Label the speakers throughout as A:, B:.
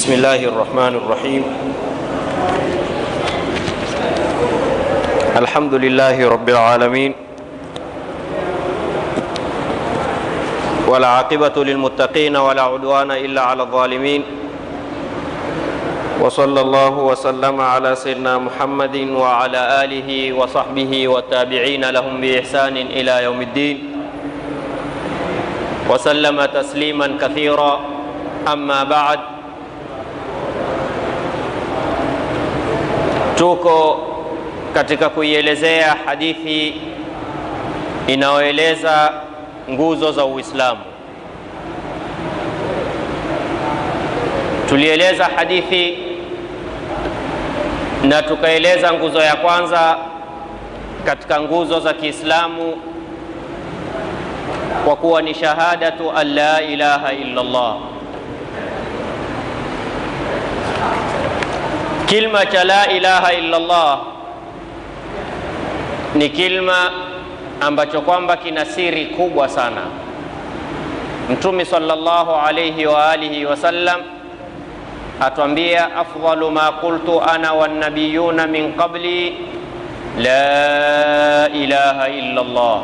A: بسم الله الرحمن الرحيم الحمد لله رب العالمين والعاقبة للمتقين ولا عدوان إلا على الظالمين وصلى الله وسلم على سيدنا محمد وعلى آله وصحبه والتابعين لهم بإحسان إلى يوم الدين وسلم تسليما كثيرا أما بعد tuko katika kuielezea hadithi inayoeleza nguzo za Uislamu. Tulieleza hadithi na tukaeleza nguzo ya kwanza katika nguzo za Kiislamu kwa kuwa ni shahadatu an la ilaha illa Allah. Kilma cha la ilaha illa Allah ni kilma ambacho kwamba kina siri kubwa sana. Mtume sallallahu alayhi wa alihi wasallam atwambia, afdalu ma qultu ana wannabiyuna min qabli la ilaha illa Allah.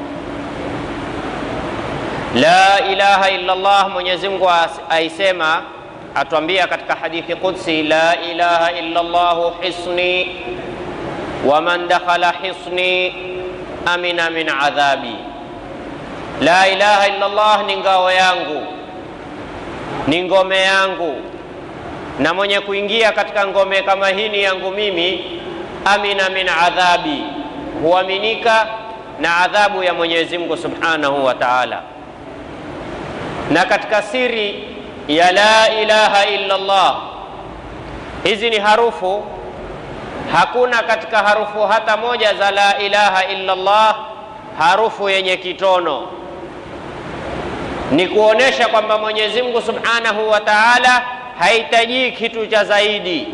A: La ilaha illa Allah, Mwenyezi Mungu aisema atwambia katika hadithi qudsi, la ilaha illa Allah hisni wa man dakhala hisni amina min adhabi. La ilaha illa Allah ni ngao yangu, ni ngome yangu, na mwenye kuingia katika ngome kama hii ni yangu mimi, amina min adhabi, huaminika na adhabu ya Mwenyezi Mungu subhanahu wa ta'ala. Na katika siri ya la ilaha illa Allah, hizi ni harufu Hakuna katika harufu hata moja za la ilaha illa Allah harufu yenye kitono. Ni kuonesha kwamba Mwenyezi Mungu Subhanahu wa Ta'ala hahitaji kitu cha zaidi.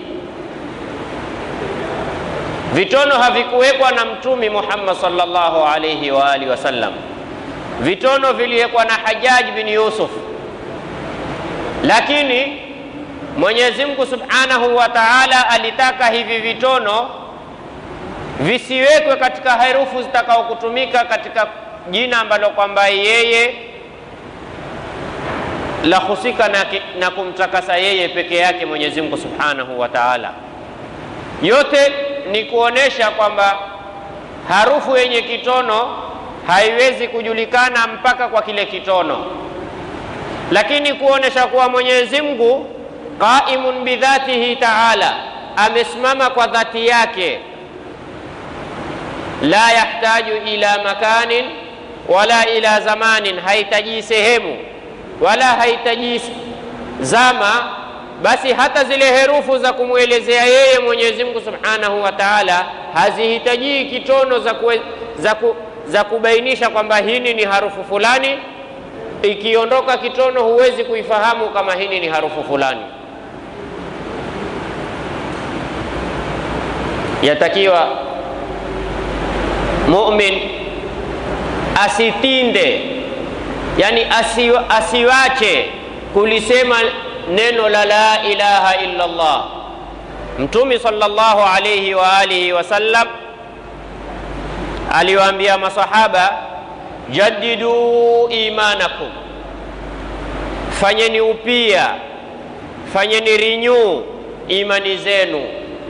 A: Vitono havikuwekwa na Mtume Muhammad sallallahu alayhi wa alihi wasallam. Vitono viliwekwa na Hajjaj bin Yusuf, lakini Mwenyezi Mungu Subhanahu wa Ta'ala alitaka hivi vitono visiwekwe katika herufu zitakaokutumika katika jina ambalo kwamba yeye la husika na, na kumtakasa yeye peke yake Mwenyezi Mungu Subhanahu wa Ta'ala. Yote ni kuonesha kwamba harufu yenye kitono haiwezi kujulikana mpaka kwa kile kitono, lakini kuonesha kuwa Mwenyezi Mungu qaimun bidhatihi taala, amesimama kwa dhati yake. La yahtaju ila makanin wala ila zamanin, hahitaji sehemu wala hahitaji zama. Basi hata zile herufu za kumwelezea yeye Mwenyezi Mungu Subhanahu wa Ta'ala hazihitaji kitono za, kue, za, ku, za kubainisha kwamba hini ni harufu fulani. Ikiondoka kitono, huwezi kuifahamu kama hini ni harufu fulani. Yatakiwa mumin asitinde, yani asiwa, asiwache kulisema neno la la ilaha illa Allah. Mtume sallallahu alayhi wa alihi wasallam aliwaambia masahaba, jaddidu imanakum, fanyeni upya, fanyeni renew imani zenu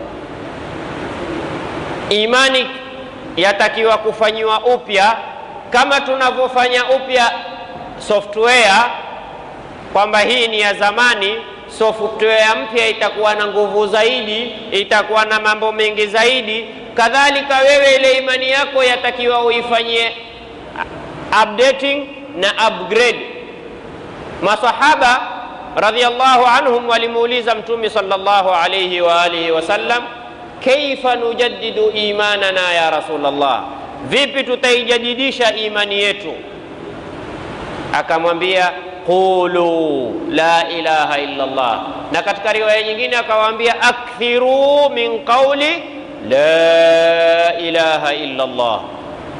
A: Imani yatakiwa kufanyiwa upya kama tunavyofanya upya software, kwamba hii ni ya zamani. Software mpya itakuwa na nguvu zaidi, itakuwa na mambo mengi zaidi. Kadhalika wewe, ile imani yako yatakiwa uifanyie updating na upgrade. Masahaba radhiallahu anhum walimuuliza Mtume sallallahu alayhi wa alihi wasallam Kaifa nujaddidu imanana ya Rasulullah, vipi tutaijadidisha imani yetu? Akamwambia qulu la ilaha illa Allah, na katika riwaya nyingine akawaambia akthiru min qawli la ilaha illa Allah.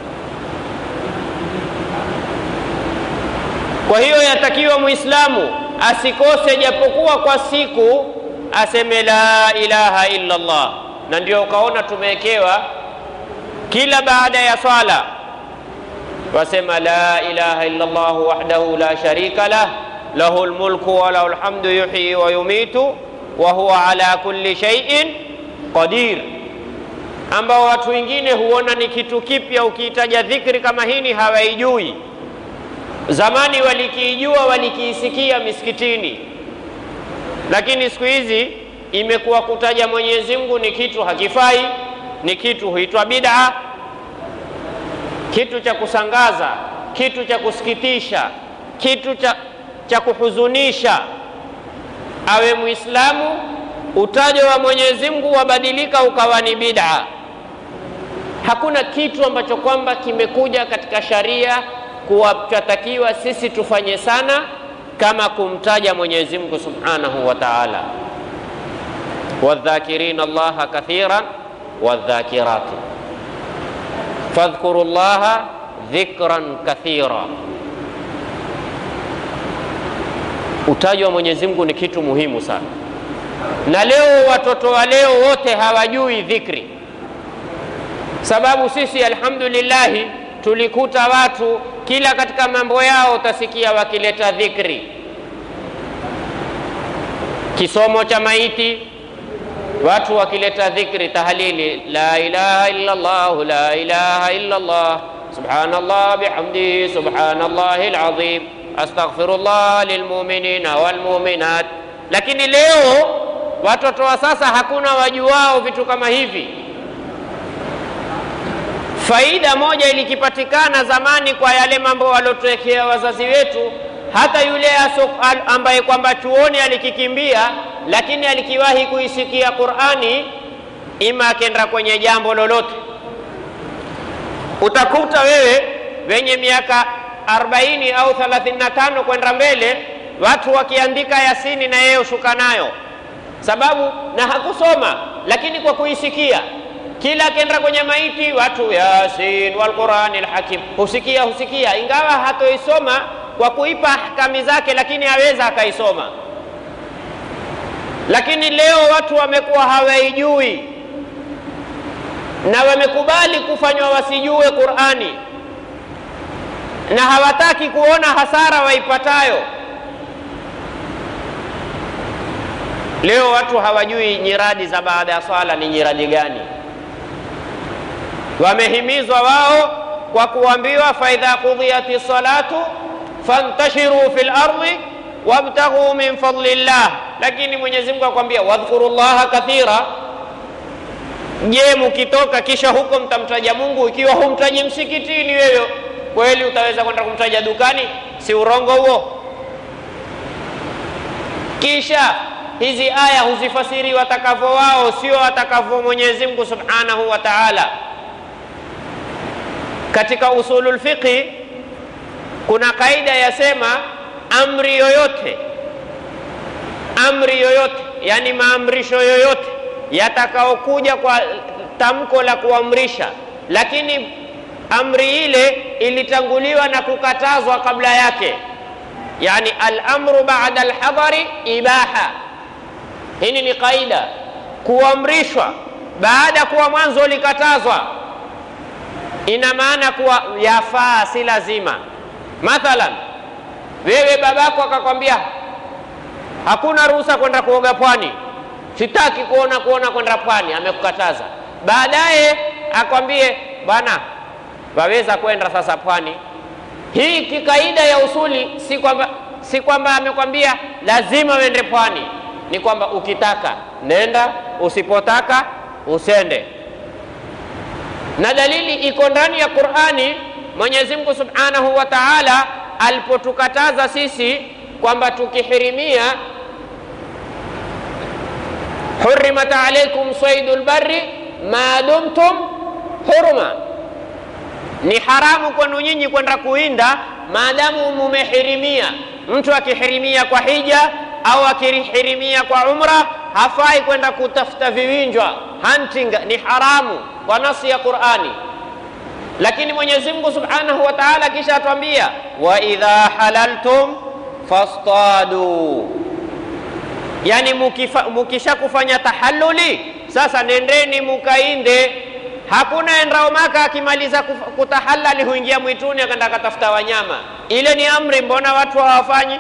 A: Kwa hiyo yatakiwa Muislamu asikose japokuwa kwa siku aseme la ilaha illa Allah, na ndio ukaona tumewekewa kila baada ya swala wasema la ilaha illa Allah wahdahu la sharika lah lahu lmulku wa lahu lhamdu yuhyi wa yumitu wa huwa ala kulli shay'in qadir, ambao watu wengine huona ni kitu kipya. Ukiitaja dhikri kama hini hawaijui. Zamani walikiijua walikiisikia misikitini, lakini siku hizi imekuwa kutaja Mwenyezi Mungu ni kitu hakifai, ni kitu huitwa bid'a, kitu cha kusangaza, kitu cha kusikitisha, kitu cha, cha kuhuzunisha. Awe Muislamu, utajo wa Mwenyezi Mungu wabadilika ukawa ni bid'a. Hakuna kitu ambacho kwamba kimekuja katika sharia kuwa twatakiwa sisi tufanye sana kama kumtaja Mwenyezi Mungu Subhanahu wa Ta'ala, wadhakirina Allaha kathiran wadhakirati fadhkuru llaha dhikran kathira. Utaji wa Mwenyezi Mungu ni kitu muhimu sana, na leo watoto wa leo wote hawajui dhikri, sababu sisi alhamdulillahi tulikuta watu kila katika mambo yao utasikia wakileta dhikri, kisomo cha maiti watu wakileta dhikri, tahlili, la ilaha illa Allah, la ilaha illa Allah, subhanallah bihamdihi, subhanallahi alazim, astaghfirullah lilmuminina walmuminat. Lakini leo watoto wa sasa hakuna wajuao vitu kama hivi. Faida moja ilikipatikana zamani kwa yale mambo waliotuwekea wazazi wetu, hata yule ambaye kwamba chuoni alikikimbia lakini alikiwahi kuisikia Qur'ani, ima akenda kwenye jambo lolote, utakuta wewe wenye miaka 40 au 35 kwenda mbele, watu wakiandika Yasini na yeye ushuka nayo, sababu na hakusoma, lakini kwa kuisikia kila akenda kwenye maiti watu Yasin wal Qur'anil Hakim, husikia husikia, ingawa hatoisoma kwa kuipa ahkami zake, lakini aweza akaisoma lakini leo watu wamekuwa hawaijui na wamekubali kufanywa wasijue Qur'ani na hawataki kuona hasara waipatayo. Leo watu hawajui nyiradi za baada ya swala ni nyiradi gani. Wamehimizwa wao kwa kuambiwa, faidha qudhiyati salatu fantashiru fil ardi wabtaghu min fadlillah, lakini Mwenyezi Mungu akwambia wadhkuru llaha kathira. Je, mukitoka kisha huko mtamtaja Mungu? Ikiwa humtaji msikitini, wewe kweli utaweza kwenda kumtaja dukani? Si urongo huo? Kisha hizi aya huzifasiri watakavyo wao, sio watakavyo Mwenyezi Mungu subhanahu wa taala. Katika usulul fiqhi kuna kaida yasema amri yoyote amri yoyote, yani maamrisho yoyote yatakaokuja kwa tamko la kuamrisha, lakini amri ile ilitanguliwa na kukatazwa kabla yake, yani al-amru ba'da al-hadari ibaha. Hili ni kaida, kuamrishwa baada kuwa mwanzo likatazwa, ina maana kuwa yafaa, si lazima. Mathalan, wewe babako akakwambia hakuna ruhusa kwenda kuoga pwani, sitaki kuona kuona kwenda pwani, amekukataza. Baadaye akwambie bwana, waweza kwenda sasa pwani. Hii kikaida ya usuli si kwamba si kwamba amekwambia lazima uende pwani, ni kwamba ukitaka nenda, usipotaka usende. Na dalili iko ndani ya Qur'ani. Mwenyezi Mungu Subhanahu wa Ta'ala alipotukataza sisi kwamba tukihirimia, hurimat alaikum saydul barri ma dumtum hurma, ni haramu kwenu nyinyi kwenda kuinda maadamu mumehirimia. Mtu akihirimia kwa hija au akihirimia kwa umra hafai kwenda kutafuta viwinjwa, hunting ni haramu kwa nasi ya Qur'ani. Lakini Mwenyezi Mungu Subhanahu wa Ta'ala kisha atuambia wa idha halaltum fastadu, yani mukisha kufanya tahalluli sasa nendeni mukainde. Hakuna endao Maka akimaliza kutahalali huingia mwituni akaenda akatafuta wanyama. Ile ni amri, mbona watu hawafanyi?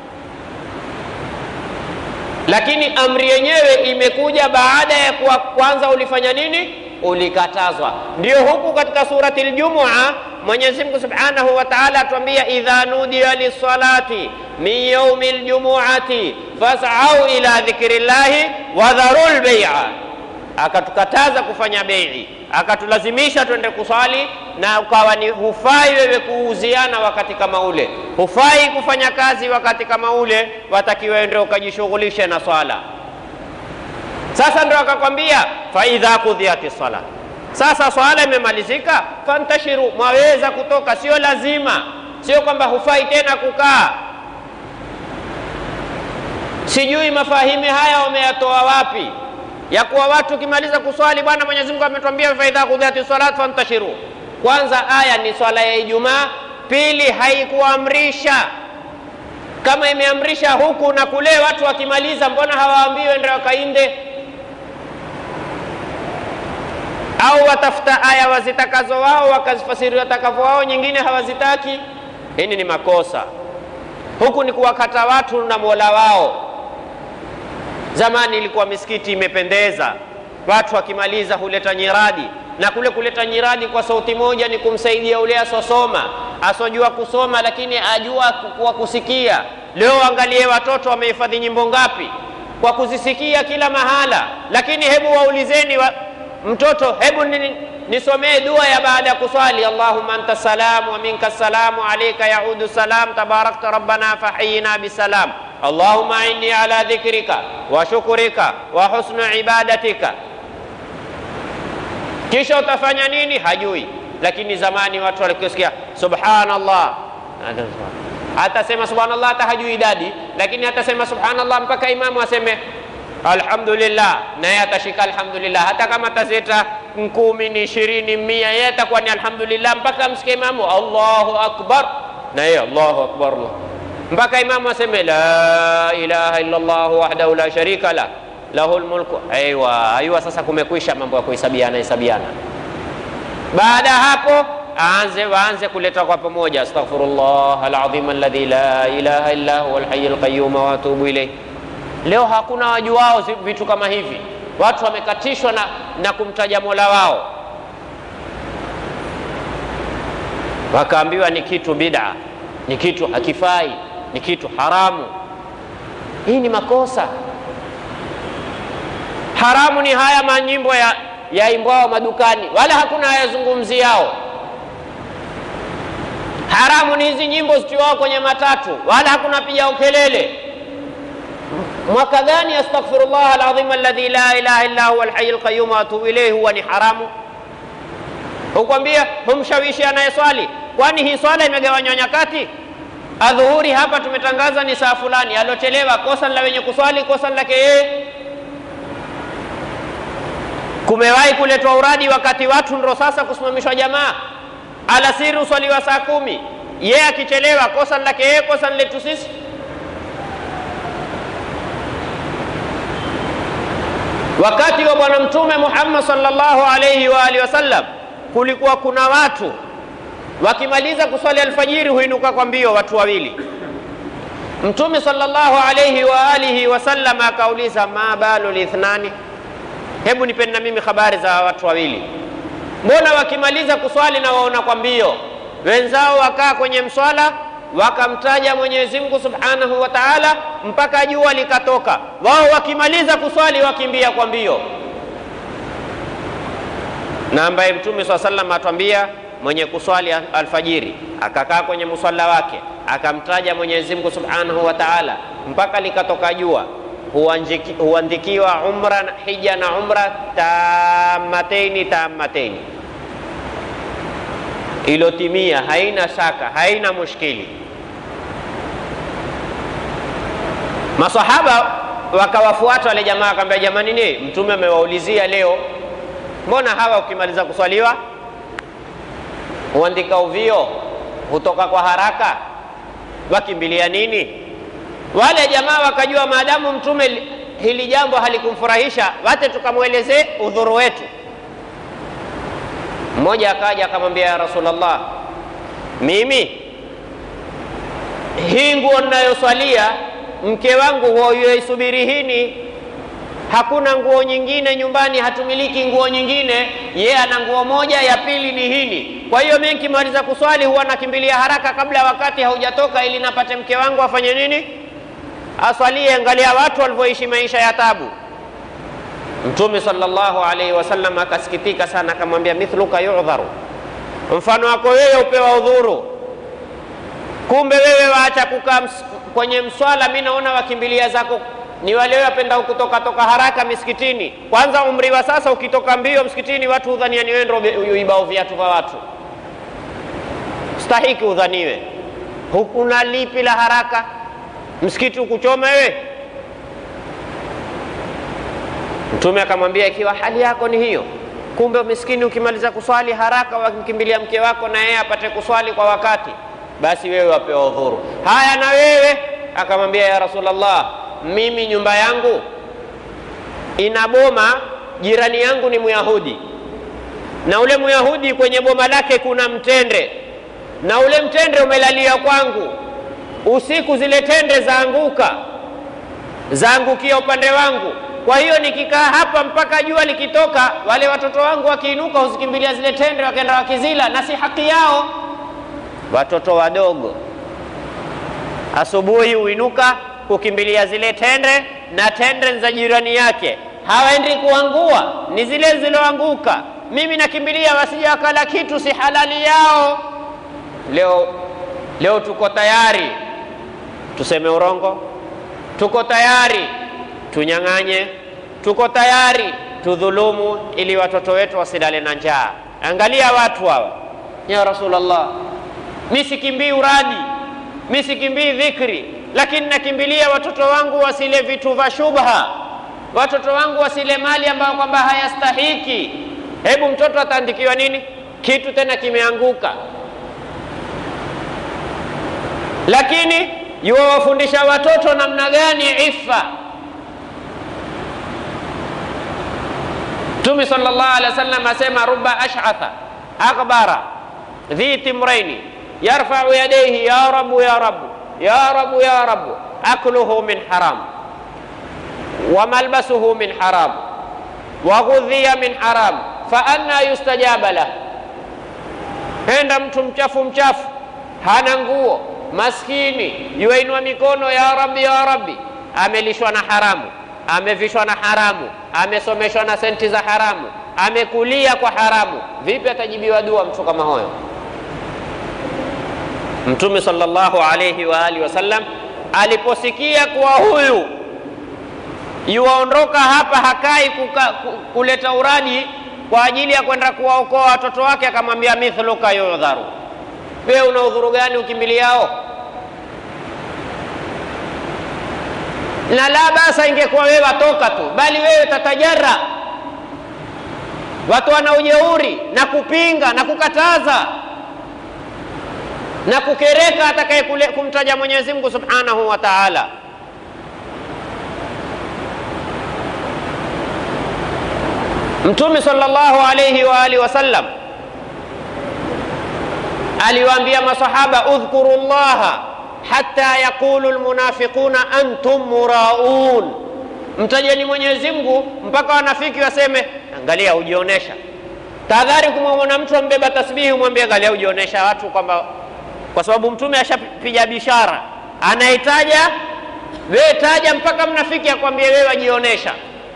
A: Lakini amri yenyewe imekuja baada ya kuwa kwanza ulifanya nini? Ulikatazwa. Ndio huku katika surati Ljumua Mwenyezi Mungu Subhanahu wa Ta'ala atuambia, idha nudiya lissalati min yaumi ljumuati fasau ila dhikri llahi wadharu lbeia, akatukataza kufanya bei, akatulazimisha twende kuswali, na ukawa ni hufai wewe kuuziana wakati kama ule, hufai kufanya kazi wakati kama ule, watakiwa ndio ukajishughulishe na swala. Sasa ndio akakwambia faidha kudhiyati sala, sasa swala imemalizika, fantashiru, mwaweza kutoka, sio lazima, sio kwamba hufai tena kukaa. Sijui mafahimi haya wameyatoa wapi, ya kuwa watu ukimaliza kuswali, bwana Mwenyezi Mungu ametuambia faidha kudhiyati salat fantashiru. Kwanza aya ni swala ya Ijumaa, pili haikuamrisha kama imeamrisha huku na kule, watu wakimaliza, mbona hawaambiwe ndio wakainde au watafuta aya wazitakazo wao wakazifasiri watakavyo wao, nyingine hawazitaki. Hili ni makosa. Huku ni kuwakata watu na mola wao. Zamani ilikuwa misikiti imependeza, watu wakimaliza huleta nyiradi, na kule kuleta nyiradi kwa sauti moja ni kumsaidia ule asosoma, asojua kusoma lakini ajua kwa kusikia. Leo angalie watoto wamehifadhi nyimbo ngapi kwa kuzisikia kila mahala, lakini hebu waulizeni wa, mtoto hebu nisomee dua ya baada ya kuswali, allahumma anta salam wa minka salamu alayka yaudu salam tabarakta rabbana fahiyina bisalam allahumma inni ala dhikrika wa shukrika wa husnu ibadatika. Kisha utafanya nini? Hajui. Lakini zamani watu walikisikia subhanallah, hatasema subhanallah, hata hajui idadi, lakini hatasema subhanallah mpaka imamu aseme alhamdulillah, naye atashika alhamdulillah, hata kama atazeta kumi ni ishirini mia, yeye atakuwa ni alhamdulillah mpaka msikie imamu Allahu akbar, na yeye Allahu akbar Allah, mpaka imamu aseme la ilaha illa Allah wahdahu la sharika la lahul mulku. Aiwa, aiwa, sasa kumekwisha mambo ya kuhesabiana hesabiana. Baada ya hapo aanze waanze kuleta kwa pamoja, astaghfirullah alazim alladhi la ilaha illa huwa alhayyul qayyum wa atubu ilayh. Leo hakuna wajuao vitu kama hivi, watu wamekatishwa na, na kumtaja mola wao, wakaambiwa ni kitu bid'a, ni kitu hakifai, ni kitu haramu. Hii ni makosa. Haramu ni haya manyimbo ya yaimbwao madukani, wala hakuna hayazungumziao. Haramu ni hizi nyimbo zitiwao kwenye matatu, wala hakuna pigao kelele Mwaka gani astaghfirullah alazim alladhi la ilaha illa huwa alhayyul qayyum wa atubu ilayhi huwa ni haramu? Hukwambia humshawishi anayeswali, kwani hii swala imegawanywa nyakati. Adhuhuri hapa tumetangaza ni saa fulani, aliochelewa kosa la wenye kuswali, kosa lake yeye. Kumewahi kuletwa uradi wakati watu ndo sasa kusimamishwa jamaa, alasiri uswaliwa saa kumi, yeye akichelewa, kosa lake yeye, kosa letu sisi. Wakati wa Bwana Mtume Muhammad sallallahu alayhi wa alihi wasallam, kulikuwa kuna watu wakimaliza kuswali alfajiri huinuka kwa mbio, watu wawili. Mtume sallallahu alayhi wa alihi wasallam akauliza, ma balu lithnani, hebu nipeni na mimi habari za watu wawili, mbona wakimaliza kuswali na waona kwa mbio? Wenzao wakaa kwenye mswala wakamtaja Mwenyezi Mungu Subhanahu wa Ta'ala mpaka jua likatoka, wao wakimaliza kuswali wakimbia kwa mbio. Na ambaye Mtume swalla sallam atwambia mwenye kuswali alfajiri akakaa kwenye musalla wake akamtaja Mwenyezi Mungu Subhanahu wa Ta'ala mpaka likatoka jua, huandikiwa umra hija na umra tamataini tamataini, ilotimia, haina shaka, haina mushkili. Masahaba wakawafuata wale jamaa, akamwambia jamani, ni mtume amewaulizia leo, mbona hawa ukimaliza kuswaliwa huandika uvio, hutoka kwa haraka, wakimbilia nini? Wale jamaa wakajua maadamu mtume hili jambo halikumfurahisha, wate tukamwelezee udhuru wetu. Mmoja akaja akamwambia, ya Rasulullah, mimi hii nguo ninayoswalia mke wangu huyoisubiri hini, hakuna nguo nyingine nyumbani, hatumiliki nguo nyingine, yeye ana nguo moja, ya pili ni hini. Kwa hiyo mimi nikimaliza kuswali huwa nakimbilia haraka kabla wakati haujatoka, ili napate mke wangu afanye nini? Aswalie. Angalia watu walivyoishi maisha ya tabu. Mtume sallallahu alaihi wasallam akasikitika sana, akamwambia mithluka yudharu, mfano wako wewe upewa udhuru. Kumbe wewe waacha kukaa kwenye mswala, mi naona wakimbilia zako ni wale wapenda kutoka toka haraka misikitini. Kwanza umri wa sasa, ukitoka mbio msikitini, watu hudhania ni wewe ndio uibao viatu vya watu. Stahiki udhaniwe, hukuna lipi la haraka msikiti ukuchoma wewe. Mtume akamwambia, ikiwa hali yako ni hiyo, kumbe miskini, ukimaliza kuswali haraka wakimkimbilia mke wako na yeye apate kuswali kwa wakati, basi wewe wapewa udhuru. Haya, na wewe? Akamwambia, ya Rasulullah, mimi nyumba yangu ina boma, jirani yangu ni Myahudi, na ule Myahudi kwenye boma lake kuna mtende, na ule mtende umelalia kwangu usiku, zile tende zaanguka, zaangukia upande wangu. Kwa hiyo nikikaa hapa mpaka jua likitoka, wale watoto wangu wakiinuka huzikimbilia zile tende, wakaenda wakizila, na si haki yao. Watoto wadogo asubuhi huinuka kukimbilia zile tende, na tende za jirani yake hawaendi kuangua, ni zile zilizoanguka. Mimi nakimbilia wasije wakala kitu si halali yao. Leo leo tuko tayari tuseme urongo, tuko tayari tunyang'anye, tuko tayari tudhulumu, ili watoto wetu wasilale na njaa. Angalia watu hawa, ya Rasulullah, mi sikimbii uradi, mi sikimbii dhikri, lakini nakimbilia watoto wangu wasile vitu vya shubha, watoto wangu wasile mali ambayo kwamba hayastahiki. Hebu mtoto ataandikiwa nini? Kitu tena kimeanguka, lakini yuwawafundisha watoto namna gani ifa. Mtume sallallahu alaihi wasallam asema, ruba ash'atha akbara dhi timraini yarfau yadayhi ya rabu ya rabu ya rabu ya rabu akluhu min haram wa malbasuhu min haram wa ghudhiya min haram fa anna yustajaba lah. Henda mtu mchafu mchafu, hana nguo, maskini, yuainua mikono ya rabbi ya rabbi, amelishwa na haramu, amevishwa na haramu, amesomeshwa na senti za haramu, amekulia kwa haramu. Vipi atajibiwa dua mtu kama huyo? Mtume sallallahu alayhi wa alihi wasallam aliposikia kuwa huyu yuwaondoka hapa, hakai kuka, kuleta uradi kwa ajili ya kwenda kuwaokoa watoto wake, akamwambia mithluka yudharu, wewe una udhuru gani ukimbiliao? Na la basa, ingekuwa wewe watoka tu, bali wewe tatajara. Watu wana ujeuri na kupinga na kukataza na kukereka atakaye kumtaja Mwenyezi Mungu Subhanahu wa Ta'ala. Mtume sallallahu alayhi wa alihi wasallam aliwaambia masahaba, udhkuru llaha hatta yaqulu almunafiquna antum muraun, mtajeni Mwenyezi Mungu mpaka wanafiki waseme, angalia hujionesha. Tahadhari kumwona mtu ambeba tasbihi, umwambie angalia hujionesha watu kwamba kwa sababu mtume ashapiga bishara, anaitaja wewe, taja mpaka mnafiki akwambie wewe wajionesha.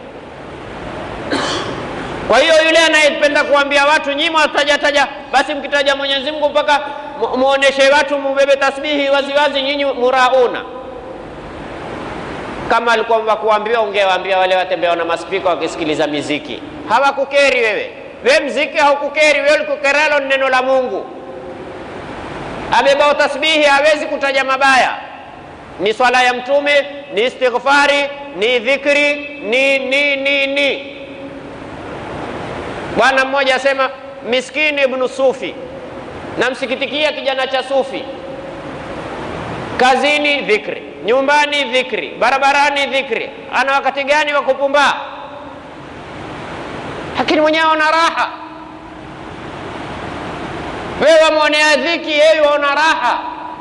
A: Kwa hiyo yule anayependa kuambia watu nyinyi mwataja taja, basi mkitaja Mwenyezi Mungu mpaka muoneshe watu mubebe tasbihi waziwazi, nyinyi murauna. Kama alikuwa kuambiwa, ungewaambia wale watembea na maspika wakisikiliza miziki, hawakukeri wewe. Wewe mziki haukukeri wewe, likukeralo ni neno la Mungu abebao tasbihi hawezi kutaja mabaya, ni swala ya Mtume, ni istighfari, ni dhikri, ni ni ni ni. Bwana mmoja asema miskini ibnu Sufi, namsikitikia kijana cha Sufi, kazini dhikri, nyumbani dhikri, barabarani dhikri. Ana wakati gani wa kupumbaa? Lakini mwenyewe ana raha. Wewe wamwonea dhiki, yeye waona raha,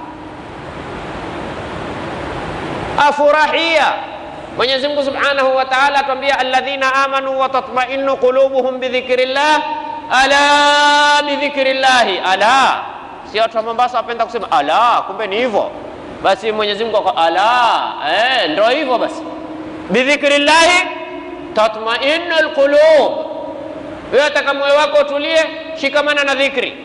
A: afurahia. Mwenyezi Mungu Subhanahu wa Ta'ala atuambia, alladhina amanu wa tatma'innu qulubuhum bidhikrillah ala bidhikrillahi ala. Si watu wa Mombasa wapenda kusema ala, kumbe ni hivyo. Basi Mwenyezi Mungu kwa ala, eh, ndio hivyo basi. Bidhikrillahi tatma'innu alqulub. Wewe ataka moyo wako utulie, shikamana na dhikri.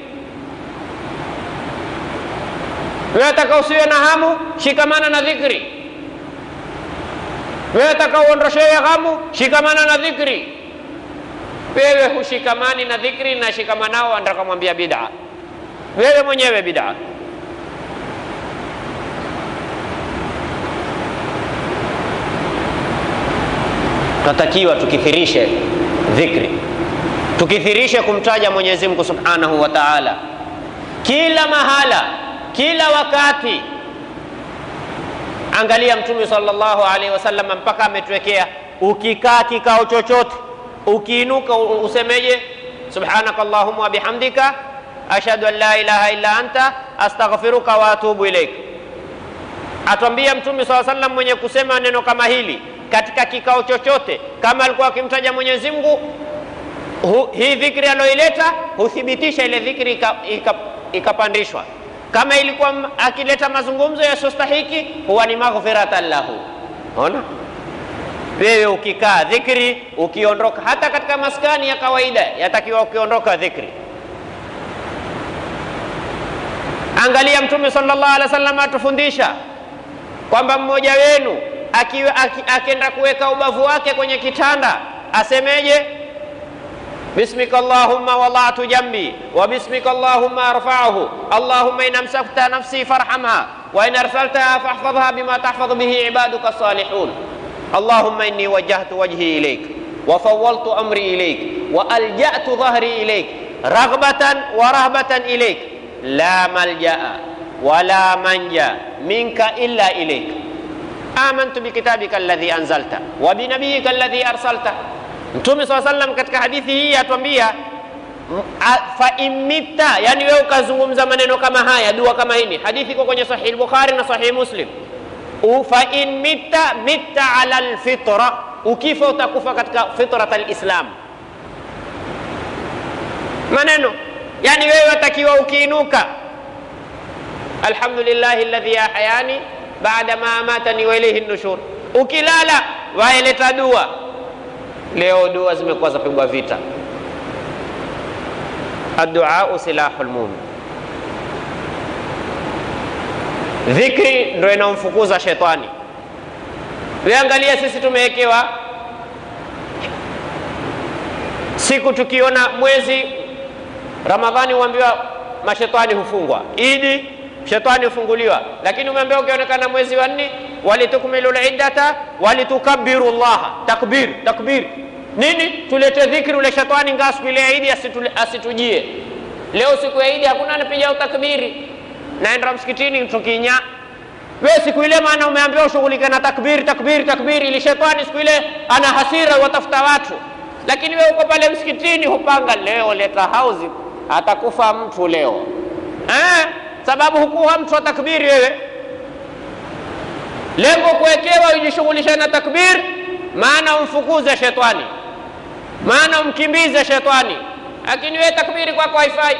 A: Wewe ataka usiwe na hamu, shikamana na dhikri. Wewe ataka uondoshewe ghamu, shikamana na dhikri. Wewe hushikamani na dhikri na shikamanao, anataka mwambia bid'a. Wewe mwenyewe bid'a. Tunatakiwa tukithirishe dhikri, tukithirishe kumtaja Mwenyezi Mungu Subhanahu wa Ta'ala kila mahala, kila wakati. Angalia Mtume sallallahu alaihi wasallam mpaka ametuwekea, ukikaa kikao chochote, ukiinuka usemeje? subhanaka allahumma wa bihamdika ashhadu an la ilaha illa anta astaghfiruka wa atubu ilaik. Atwambia Mtume saa sallam mwenye kusema neno kama hili katika kikao chochote, kama alikuwa akimtaja Mwenyezi Mungu, hii dhikri aliyoileta huthibitisha ile dhikri ikapandishwa. Kama ilikuwa akileta mazungumzo yasiyostahiki, huwa ni maghfiratan lahu. Ona wewe ukikaa dhikri, ukiondoka hata katika maskani ya kawaida, yatakiwa ukiondoka dhikri Angalia Mtume sallallahu alaihi wasallam atufundisha kwamba mmoja wenu akienda kuweka ubavu wake kwenye kitanda asemeje? bismika allahumma wadatu jambi wa bismika allahumma arfa'uhu allahumma in amsakta nafsi farhamha wa in arsaltaha fahfadhha bima tahfadhu bihi ibaduka salihun allahumma inni wajjahtu wajhi ilayk wa fawwaltu amri ilayk wa alja'tu dhahri ilayk raghbatan wa rahbatan ilayk la maljaa wala manja minka illa ilaik amantu bikitabika alladhi anzalta wa binabiyika alladhi arsalta. Mtume saa sallam katika hadithi hii atuambia fa imita, yani wewe ukazungumza maneno kama haya, dua kama hili. Hadithi iko kwenye Sahih Bukhari na Sahih Muslim. Fa in mita mita ala alfitra, ukifa utakufa katika fitrat alislam. Maneno yani wewe watakiwa ukiinuka, alhamdulillahi alladhi ahyani baada ma amatani wa ilayhi nushur. Ukilala waeleta dua. Leo dua zimekuwa zapigwa vita. Adduau silahul mumin, dhikri ndo inamfukuza shetani. Weangalia, sisi tumewekewa siku, tukiona mwezi Ramadhani huambiwa mashetani hufungwa, Idi shetani hufunguliwa, lakini umeambiwa ukionekana mwezi wa nne, walitukmilu liddata walitukabbiru llaha. Takbir, takbir nini? Tulete dhikri, ule shetani ngaa siku ile ya Idi asitujie. Leo siku ya Idi hakuna anapiga utakbiri, naenda msikitini tukinya we siku ile, maana umeambiwa ushughulike na takbiri, takbiri, takbiri, ili shetani siku ile ana hasira, watafuta watu, lakini we uko pale msikitini hupanga, leo leta hauzi atakufa mtu leo eh? Sababu hukuwa mtu wa takbiri wewe, lengo kuwekewa ujishughulisha na takbir, maana umfukuze shetani, maana umkimbize shetani, lakini wewe takbiri kwako haifai.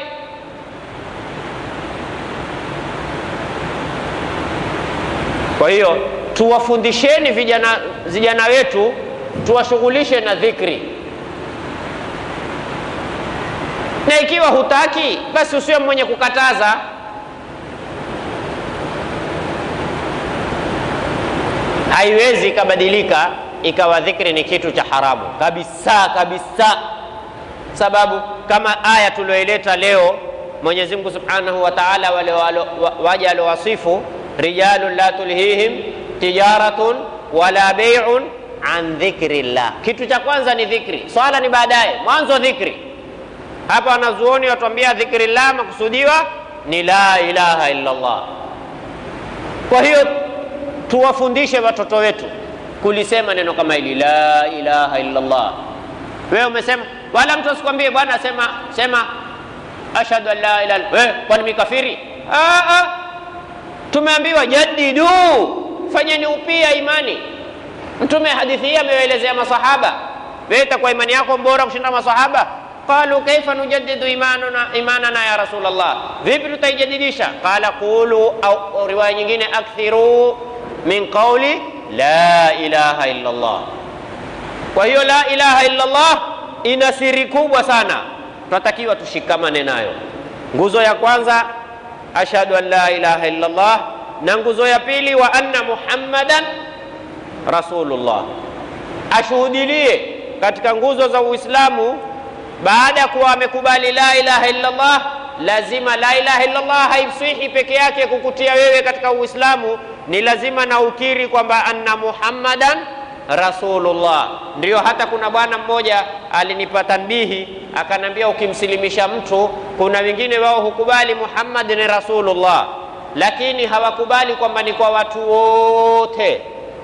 A: Kwa hiyo tuwafundisheni vijana vijana wetu, tuwashughulishe na dhikri na ikiwa hutaki basi usiwe mwenye kukataza. Haiwezi ikabadilika ikawa dhikri ni kitu cha haramu kabisa kabisa, sababu kama aya tulioileta leo, Mwenyezi Mungu Subhanahu wa Ta'ala, wale waja aliowasifu rijalun la tulhihim tijaratun wala bai'un an dhikrillah. Kitu cha kwanza ni dhikri, swala ni baadaye, mwanzo dhikri hapa wanazuoni watuambia dhikrillah makusudiwa ni la ilaha illa Allah. Kwa hiyo tuwafundishe watoto wetu kulisema neno kama hili la ilaha illa Allah. Wewe umesema, wala mtu asikwambie bwana, sema sema ashhadu an la ilaha illa kwani mikafiri? Ah, ah. Tumeambiwa jaddidu, fanyeni upya imani. Mtume hadithi hii amewaelezea masahaba, wewe itakuwa imani yako bora kushinda masahaba? Qalu kaifa nujaddidu imanana, imanana ya Rasulullah, vipi tutaijadidisha? Qala qulu, au riwaya nyingine akthiru min qauli la ilaha illa Allah. Kwa hiyo la ilaha illa Allah ina siri kubwa sana, tunatakiwa tushikamane nayo. Nguzo ya kwanza ashhadu an la ilaha illa Allah, na nguzo ya pili wa anna muhammadan rasulullah. Ashuhudilie katika nguzo za Uislamu baada ya kuwa amekubali la ilaha illa Allah, lazima la ilaha illa Allah haiswihi peke yake kukutia wewe katika Uislamu, ni lazima na ukiri kwamba anna muhammadan rasulullah. Ndio hata kuna bwana mmoja alinipa tanbihi, akanambia ukimsilimisha mtu, kuna wengine wao hukubali Muhammad ni rasulullah, lakini hawakubali kwamba ni kwa watu wote.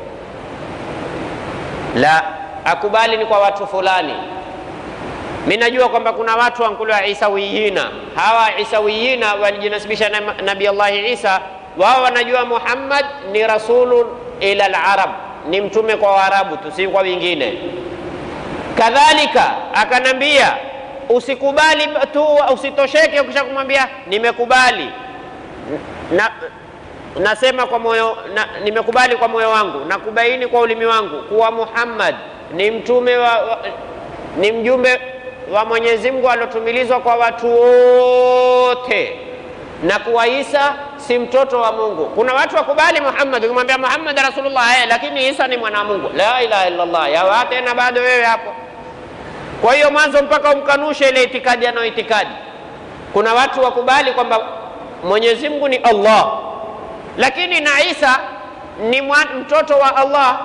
A: La, akubali ni kwa watu fulani. Mi najua kwamba kuna watu wankuliwa isawiyina. Hawa isawiyina walijinasibisha na Nabii Allahi Isa, wao wanajua Muhammad ni rasulu ila alarab, ni mtume kwa Waarabu tu, si kwa wengine. Kadhalika akanambia usikubali tu, usitosheke ukisha kumwambia nimekubali na, nasema kwa moyo na, nimekubali kwa moyo wangu na kubaini kwa ulimi wangu kuwa Muhammad ni mtume wa, wa, ni mjumbe wa Mwenyezi Mungu aliotumilizwa kwa watu wote na kuwa Isa si mtoto wa Mungu. Kuna watu wakubali Muhammad, ukimwambia Muhammad rasulullah eh, lakini Isa ni mwana wa Mungu. La ilaha illa Allah, yawa tena bado wewe hapo. Kwa hiyo mwanzo mpaka umkanushe ile itikadi anayo itikadi. Kuna watu wakubali kwamba Mwenyezi Mungu ni Allah, lakini na Isa ni mtoto wa Allah.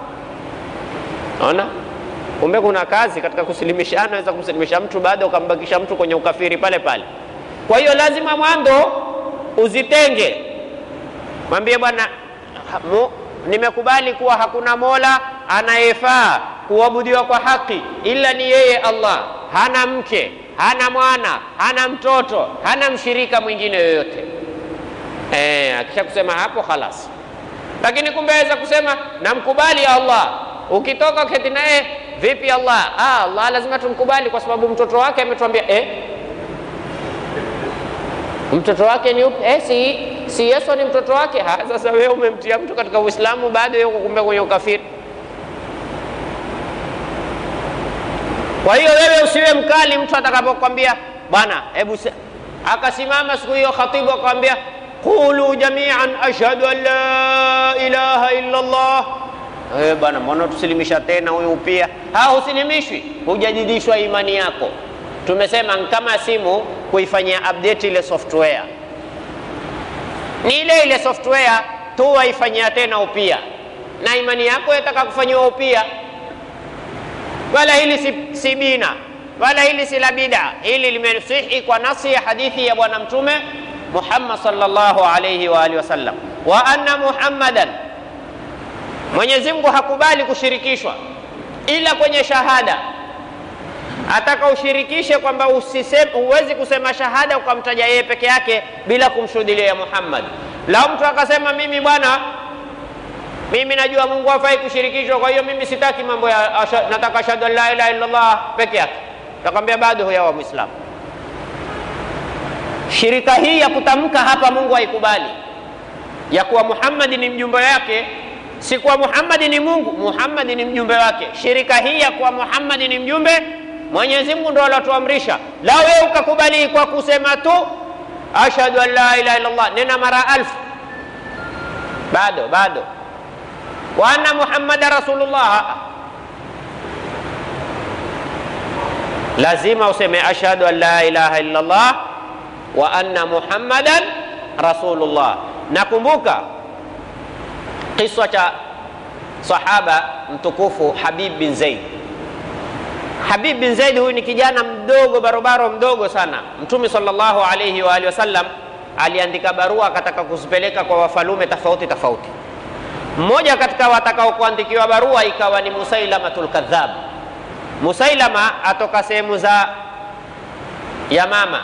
A: Naona kumbe kuna kazi katika kusilimishana, naweza kumsilimisha mtu baada ukambakisha mtu kwenye ukafiri pale pale. Kwa hiyo lazima mwanzo uzitenge, mwambie bwana, nimekubali kuwa hakuna mola anayefaa kuabudiwa kwa haki ila ni yeye Allah. Hana mke, hana mwana, hana mtoto, hana mshirika mwingine yoyote. Eh, akisha kusema hapo khalas. Lakini kumbe aweza kusema namkubali Allah, ukitoka uketi naye vipi Allah? Ah, Allah lazima tumkubali kwa sababu mtoto wake ametuambia eh, mtoto wake ni upi? Eh, si, si Yesu ni mtoto wake. Ha, sasa wewe umemtia mtu katika Uislamu bado yuko kumbe kwenye ukafiri. Kwa hiyo wewe usiwe mkali mtu atakapokwambia bwana, hebu akasimama siku hiyo khatibu akamwambia qulu jamian ashhadu an la ilaha illa Allah. Eh bwana, mbona tusilimisha tena huyu pia? Ha, husilimishwi, hujadidishwa imani yako. Tumesema kama simu kuifanyia update ile software, ni ile ile software tu waifanyia tena upya, na imani yako yataka kufanyiwa upya wala hili si, si bina wala hili si la bida. Hili limesihi kwa nasi ya hadithi ya Bwana Mtume Muhammad sallallahu alayhi wa alihi wasallam, wa anna Muhammadan, Mwenyezi Mungu hakubali kushirikishwa ila kwenye shahada. Ataka ushirikishe kwamba huwezi kusema shahada ukamtaja yeye peke yake bila kumshuhudilia Muhammad. Lau mtu akasema mimi bwana mimi najua Mungu hafai kushirikishwa, kwa hiyo mimi sitaki mambo ya asha, nataka ashhadu an la ilaha illa Allah peke yake. Takwambia bado huyawa Muislamu. Shirika hii ya kutamka hapa Mungu haikubali, ya kuwa Muhammad ni mjumbe wake, si kuwa Muhammad ni Mungu, Muhammad ni mjumbe wake. Shirika hii ya kuwa Muhammad ni mjumbe, Mwenyezi Mungu ndo alatuamrisha. La wewe ukakubali kwa kusema tu ashhadu an la ilaha illa Allah, nena mara alfu, bado bado wa anna muhammada rasulullah, lazima useme ashhadu an la ilaha illa Allah wa anna muhammadan rasulullah. Nakumbuka kiswa cha sahaba mtukufu Habib bin Zaid. Habib bin Zaid huyu ni kijana mdogo barobaro mdogo sana. Mtume sallallahu alayhi wa alihi wasallam aliandika barua akataka kuzipeleka kwa wafalume tofauti tofauti. Mmoja katika watakao kuandikiwa barua ikawa ni Musailamatul Kadhab. Musailama atoka sehemu za Yamama,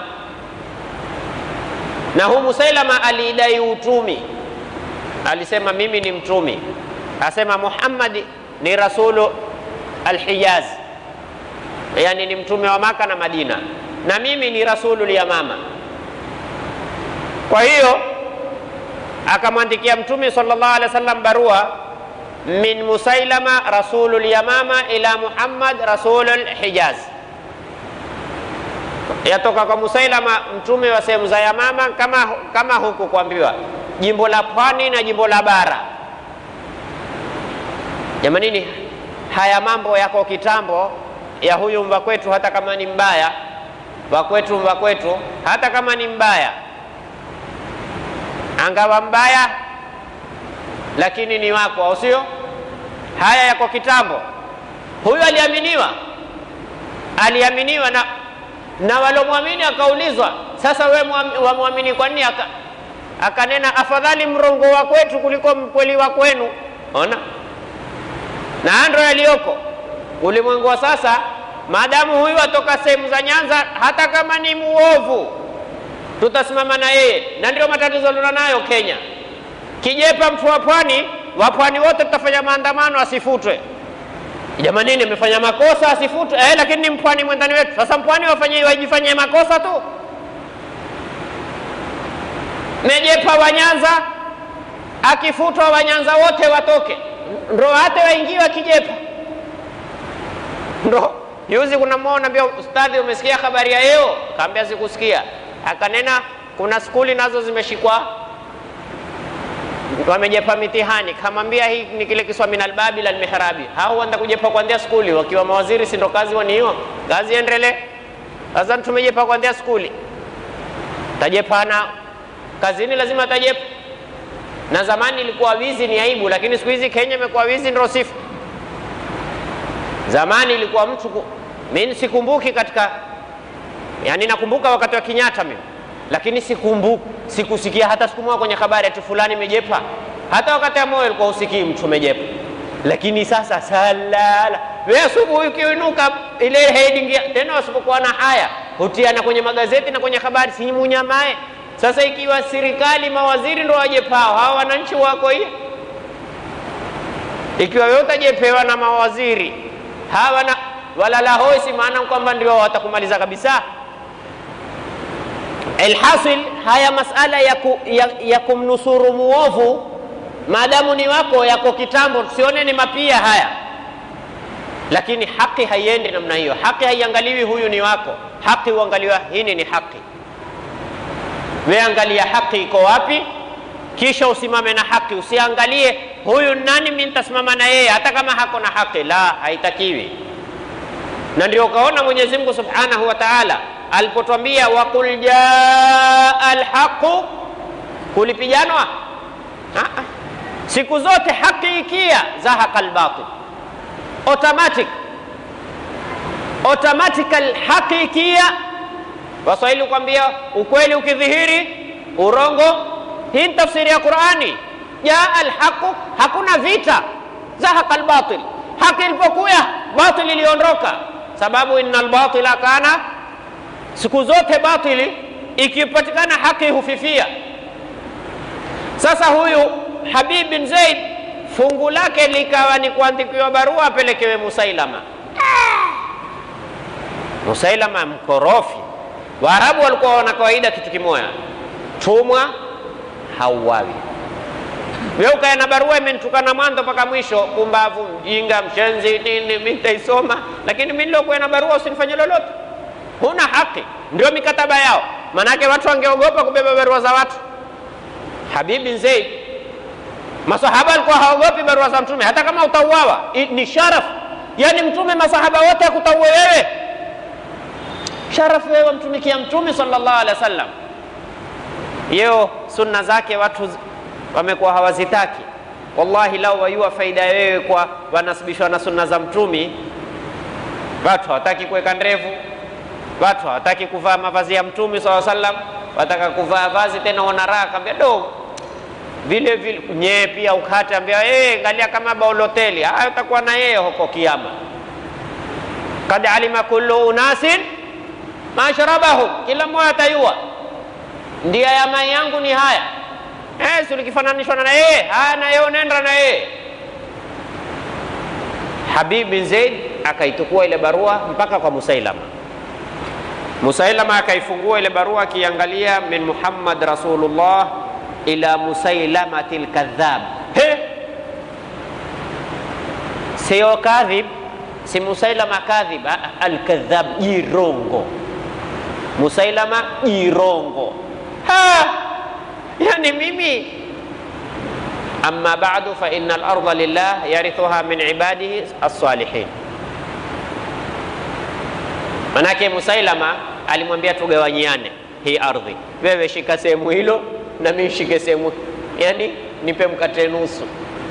A: na huu Musailama aliidai utumi, alisema mimi ni mtumi, asema Muhammad ni rasulu Alhijaz, yani ni mtume wa Maka na Madina, na mimi ni rasulu Yamama. Kwa hiyo akamwandikia Mtume sallallahu alaihi wasallam barua min Musailama rasulul Yamama ila Muhammad rasulul Hijaz, yatoka kwa Musailama mtume wa sehemu za Yamama, kama, kama huku kuambiwa jimbo la pwani na jimbo la bara. Jamanini, haya mambo yako kitambo ya huyu mva kwetu, hata kama ni mbaya wa kwetu, mva kwetu, hata kama ni mbaya angawa mbaya lakini ni wako, au sio? Haya yako kitambo. Huyu aliaminiwa, aliaminiwa na, na walomwamini akaulizwa, sasa we wamwamini kwa nini? Aka, akanena afadhali mrongo wa kwetu kuliko mkweli wa kwenu. Ona, na ando yaliyoko ulimwengu wa sasa. Maadamu huyu atoka sehemu za Nyanza, hata kama ni muovu tutasimama na yeye, na ndio matatizo tulio nayo Kenya. Kijepa mtu wa pwani, wa pwani wote tutafanya maandamano asifutwe. Jamanini, amefanya makosa asifutwe, eh, lakini ni mpwani mwendani wetu. Sasa mpwani wafanye wajifanyie makosa tu. Mejepa wa Nyanza akifutwa, Wanyanza wote watoke, ndo hata waingiwa Kijepa. Ndo yuzi kuna mmoja anambia, ustadhi, umesikia habari ya leo? Kaambia sikusikia akanena kuna skuli nazo zimeshikwa wamejepa mitihani. Kamwambia hii ni kile kiswa min albabi la almihrabi, hao wanda kujepa kuanzia skuli wakiwa mawaziri, si ndo kazi wani hiyo kazi endele. Sasa tumejepa kuanzia skuli, tajepana kazini, lazima tajepa. Na zamani ilikuwa wizi ni aibu, lakini siku hizi Kenya imekuwa wizi ndio sifa. Zamani ilikuwa mtu, mimi sikumbuki katika Yaani nakumbuka wakati wa Kenyatta mimi, lakini sikumbuki, sikusikia hata siku moja kwenye habari ati fulani mejepa. Hata wakati wa moyo ulikuwa usikii mtu mejepa, lakini sasa salala, wewe asubuhi ukiinuka ile heading tena, wasipokuwa na haya hutiana kwenye magazeti na kwenye habari, si munyamae. Sasa ikiwa serikali mawaziri ndo wajepao, hawa wananchi wako hiyo, ikiwa wewe utajepewa na mawaziri hawa na walala hoi, si maana kwamba ndio watakumaliza kabisa. Alhasil, haya masala ya, ku, ya, ya kumnusuru muovu maadamu ni wako yako kitambo, tusione ni mapia haya, lakini haki haiendi namna hiyo. Haki haiangaliwi huyu ni wako, haki huangaliwa hini ni haki. We angalia haki iko wapi, kisha usimame na haki. Usiangalie huyu nani, mimi nitasimama na yeye hata kama hako na haki. La, haitakiwi na ndio ukaona Mwenyezi Mungu Subhanahu wa Ta'ala alipotwambia waqul jaa alhaqu, kulipijanwa siku zote haki ikia zahaqa albatil, automatic automatical haki ikia. Waswahili kwambia ukweli ukidhihiri urongo. Hii ni tafsiri ya Qur'ani. Jaa alhaqu, hakuna vita. Zahaqa albatil, haki ilipokuya batil iliondoka sababu innal batila kana, siku zote batili ikipatikana haki hufifia. Sasa huyu Habib bin Zaid fungu lake likawa ni kuandikiwa barua apelekewe Musailama. Musailama mkorofi. Waarabu walikuwa wana kawaida kitu kimoya, tumwa hauawi. Wewe ukaya na barua imenitukana mwanzo mpaka mwisho, pumbavu, mjinga, mshenzi, nini, mimi nitaisoma, lakini mimi nilokuwa na barua usinifanye lolote. Huna haki. Ndio mikataba yao, maanake watu wangeogopa kubeba barua za watu. Habib bin Zaid, masahaba walikuwa haogopi barua za Mtume, hata kama utauawa ni sharaf. Yani Mtume masahaba wote akutaue wewe, sharafu wewe wamtumikia Mtume sallallahu alaihi wasallam. Yeo sunna zake watu wamekuwa hawazitaki. Wallahi, lau wayua faida ya wewe kwa wanasibishwa na sunna za Mtumi. Watu hawataki kuweka ndevu, watu hawataki kuvaa mavazi ya Mtumi swalla sallam, wataka kuvaa vazi tena una raha, kaambia do vile vile nyee pia ukate, ambia eh, angalia kama bauloteli haya, utakuwa na yeye huko kiama. Kad alima kullu unasin mashrabahum, kila mmoja atayua ndia ya mai yangu ni haya eh, si likifananishwa na yeye haya, na yeye unaenda na yeye. Habib bin Zaid akaitukua ile barua mpaka kwa Musailama. Musailama akaifungua ile barua akiangalia, min Muhammad Rasulullah ila Musailamati lkadhab. He, sio kadhib, si Musailama kadhib, alkadhab, jirongo. Musailama jirongo. Ha, yani mimi amma ba'du fa inna al-ardha lillah yarithuha min ibadihi as-salihin. Manake Musailama alimwambia tugawanyiane hii ardhi, wewe shika sehemu hilo na mimi shike sehemu, yani nipe mkate nusu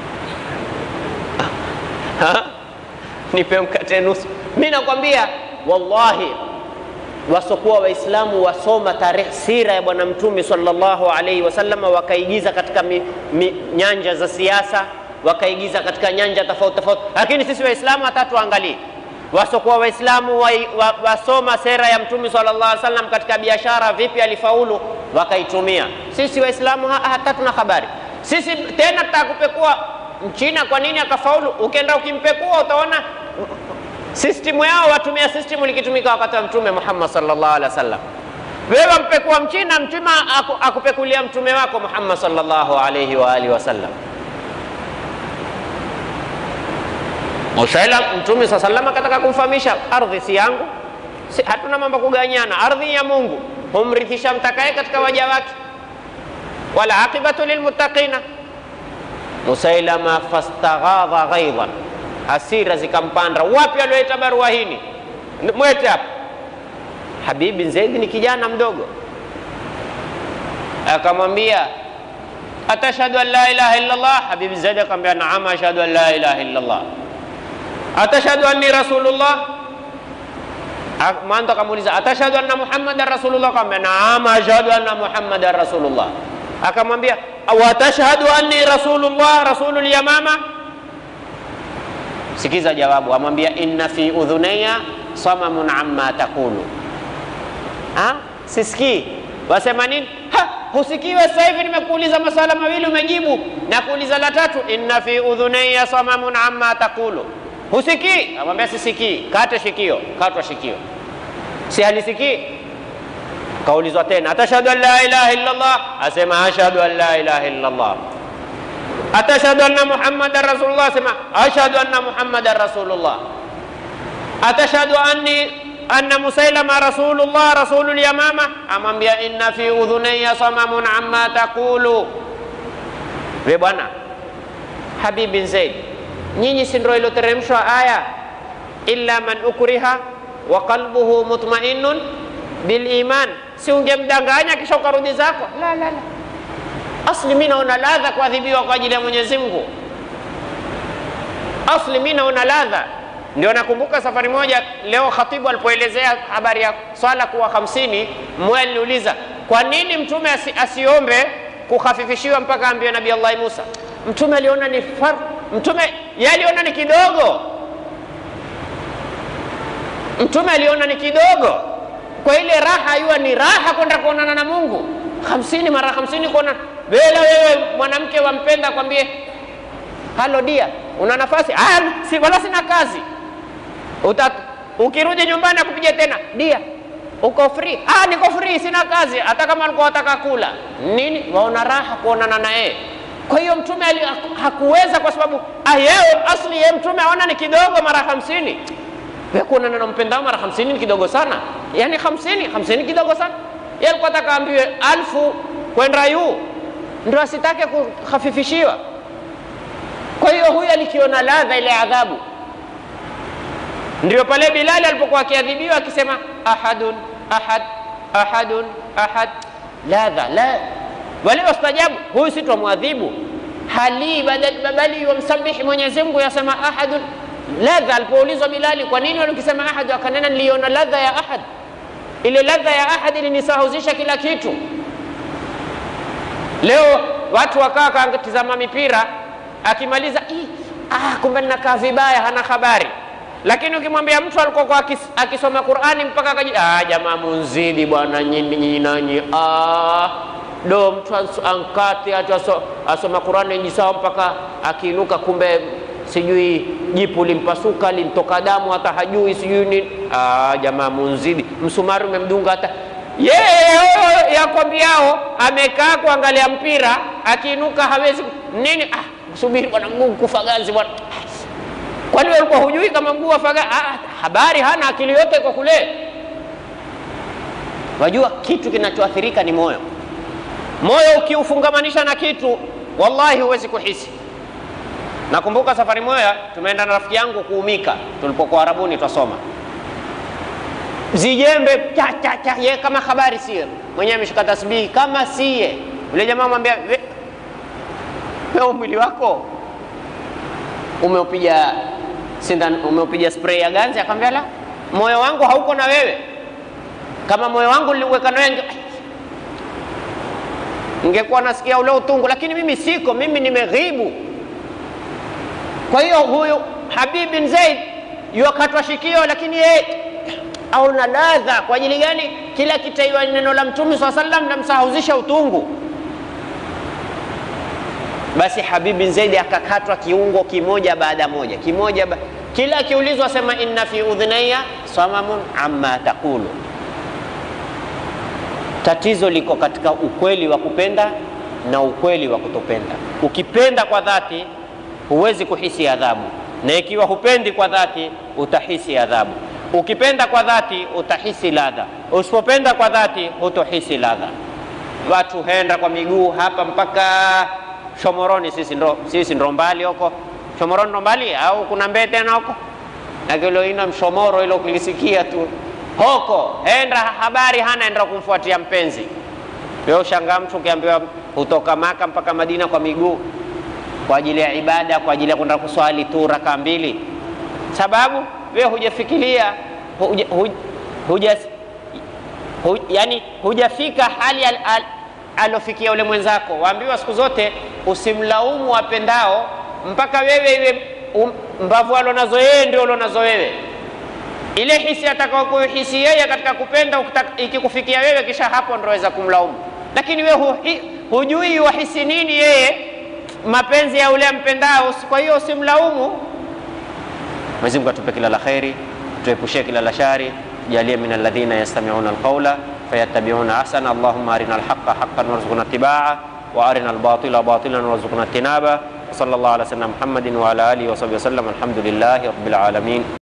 A: ha? nipe mkate nusu. Mimi nakwambia wallahi, wasokuwa Waislamu wasoma tarehe sira ya Bwana Mtume sallallahu alaihi wasallam, wakaigiza katika mi, mi, nyanja za siasa, wakaigiza katika nyanja tofauti tofauti, lakini sisi Waislamu hata tuangalie wasokuwa Waislamu wa, wa, wasoma sera ya Mtume sallallahu alaihi wasallam katika biashara, vipi alifaulu, wakaitumia. Sisi Waislamu ha, hata tuna habari sisi tena, tutakupekua Mchina kwa nini akafaulu. Ukienda ukimpekua utaona sistimu yao watumia sistimu likitumika wakati wa Mtume Muhammad sallallahu alaihi wasallam. Wewe mpekua Mchina, mchina aku, akupekulia mtume wako Muhammad sallallahu alaihi wa alihi wasallam. Musaila Mtume saa sallam akataka kumfahamisha ardhi si yangu, si, hatuna mambo kuganyana, ardhi ya Mungu humrithisha mtakaye katika waja wake, wala aqibatu lilmuttaqina. Musailama fastaghadha ghaidhan, hasira zikampanda. Wapi alioleta barua hini? Mwete hapa. Habib bin Zaid ni kijana mdogo, akamwambia atashhadu an la ilaha illa Allah. Habib bin Zaid akamwambia naam, ashhadu an la ilaha illa Allah atashhadu anni rasulullah. Mwanzo akamuuliza atashhadu anna muhammadan rasulullah, akamwambia naam ashhadu anna muhammadan rasulullah. Akamwambia watashhadu anni rasulullah rasulul yamama. Sikiza jawabu, amwambia inna fi udhunaya samamun amma taqulu. Ha, sisikii wasema nini? Ha, husikiwe. Sasa hivi nimekuuliza maswala mawili umejibu, na kuuliza la tatu, inna fi udhunaya samamun amma taqulu Husikii? Amwambia sisikii. Kate shikio, katwa shikio, si halisikii. Kaulizwa tena, atashhadu an la ilaha illa Allah, asema ashhadu an la ilaha illa Allah. Atashhadu anna muhammadan rasulullah, asema ashhadu anna muhammadan rasulullah. Atashhadu anni anna musailama rasulullah rasulul yamama, amwambia inna fi udhunayya samamun amma taqulu. We bwana Habib bin Zaid Nyinyi si ndio iloteremshwa aya illa man ukriha wa qalbuhu mutmainnun bil iman, si ungemdanganya kisha ukarudi zako? La, la, la. Asli mimi naona ladha kuadhibiwa kwa ajili ya Mwenyezi Mungu. Asli mimi naona ladha. Ndio nakumbuka safari moja leo khatibu alipoelezea habari ya swala kuwa hamsini, mmoja aliniuliza kwa nini mtume asi, asiombe kukhafifishiwa mpaka ambiwe Nabii Allah Musa. Mtume aliona ni far Mtume yaliona ni kidogo, mtume aliona ni kidogo. Kwa ile raha iwa ni raha kwenda kuonana na Mungu, hamsini mara hamsini kuona bela. Wewe mwanamke wampenda, kwambie halo dia, una nafasi? Ah, si wala sina kazi. Uta, ukirudi nyumbani akupiga tena dia, uko free? Ah, niko free, sina kazi. Hata kama alikuwa wataka kula nini, waona raha kuonana na yeye kwa hiyo mtume hakuweza kwa sababu yeye asli yeye mtume aona ni kidogo mara hamsini. Wewe kuonana na mpendao mara hamsini ni kidogo sana, yaani hamsini hamsini kidogo sana. Yeye alikuwa ataka ambiwe alfu kwenda yu ndio asitake kuhafifishiwa. Kwa hiyo huyu alikiona ladha ile adhabu. Ndio pale Bilali alipokuwa akiadhibiwa akisema ahadun ahad ahadun ahad, ladha la wale wastajabu, huyu si twamwadhibu hali bali wamsabihi Mwenyezi Mungu, yasema ahadun ladha. Alipoulizwa Bilali, kwa nini walikisema ahad, akanena niliona ladha ya ahad. ile ladha ya ahadi ilinisahuzisha kila kitu. Leo watu wakaa katizama mipira, akimaliza ah, kumbe ninakaa vibaya, hana habari. Lakini ukimwambia mtu alikuwa akis, akisoma Qur'ani mpaka akaji, ah, jamaa munzidi bwana nyinyi nanyi, ah, do mtu ankati atu asoma Qur'ani jisawa mpaka akiinuka, kumbe sijui jipu limpasuka limtoka damu hata hajui sijui nini. Ah, jamaa munzidi, msumari umemdunga hata yeye yakwambiao amekaa kuangalia mpira, akiinuka hawezi nini. Ah, subiri bwana, mguu kufa ganzi bwana. Kwani wewe ulikuwa hujui kama mguu wafaga? Ah, habari hana, akili yote iko kule. Wajua kitu kinachoathirika ni moyo. Moyo ukiufungamanisha na kitu, wallahi huwezi kuhisi. Nakumbuka safari moja tumeenda na rafiki yangu kuumika, tulipokuwa Arabuni twasoma zijembe cha cha cha, ye kama habari sie mwenyewe ameshika tasbihi kama sie. Yule jamaa mwambia, wewe mwili wako umeupiga sindano, umeupiga spray ya ganzi? Akamwambia la, moyo wangu hauko na wewe. Kama moyo wangu niliuweka na wewe ningekuwa nasikia ule utungu, lakini mimi siko, mimi nimeghibu. Kwa hiyo huyu Habib bin Zaid yuakatwa shikio, lakini yeye au na ladha. Kwa ajili gani? Kila kitaiwa neno la Mtume swalla sallam namsahuzisha utungu. Basi Habib bin Zaid akakatwa kiungo kimoja baada moja kimoja ba... kila akiulizwa sema inna fi udhnaya samamun amma taqulu. Tatizo liko katika ukweli wa kupenda na ukweli wa kutopenda. Ukipenda kwa dhati huwezi kuhisi adhabu, na ikiwa hupendi kwa dhati utahisi adhabu. Ukipenda kwa dhati utahisi ladha, usipopenda kwa dhati hutohisi ladha. Watu henda kwa miguu hapa mpaka Shomoroni. Sisi ndo, sisi ndo mbali huko Shomoroni, ndo mbali au kuna mbee tena huko nakiloina mshomoro ilo kulisikia tu hoko henda habari hana enda kumfuatia mpenzi. Wewe ushangaa mtu ukiambiwa hutoka Maka mpaka Madina kwa miguu kwa ajili ya ibada, kwa ajili ya kwenda kuswali tu raka mbili, sababu wewe hujafikiria huja, huja, huja, huja, yani hujafika hali al, al, alofikia ule mwenzako. Waambiwa siku zote usimlaumu wapendao mpaka wewe iwe um, mbavu alonazo yeye ndio ulonazo wewe. Ile hisi atakayokuhisi yeye katika kupenda ikikufikia wewe, kisha hapo ndio waweza kumlaumu, lakini wewe hu, hujui wahisi nini yeye mapenzi ya ule mpendao. Kwa hiyo usimlaumu. Mwenyezi Mungu atupe kila la kheri, tuepushie kila la shari, tujalie min alladhina yastami'una alqawla fayattabi'una ahsana. Allahumma arina alhaqqa haqqan warzuqna ittibaa wa arina albatila batilan warzuqna ijtinaba. Sallallahu ala sayyidina Muhammadin wa ala alihi wa sahbihi wasallam. Alhamdulillahi rabbil alamin.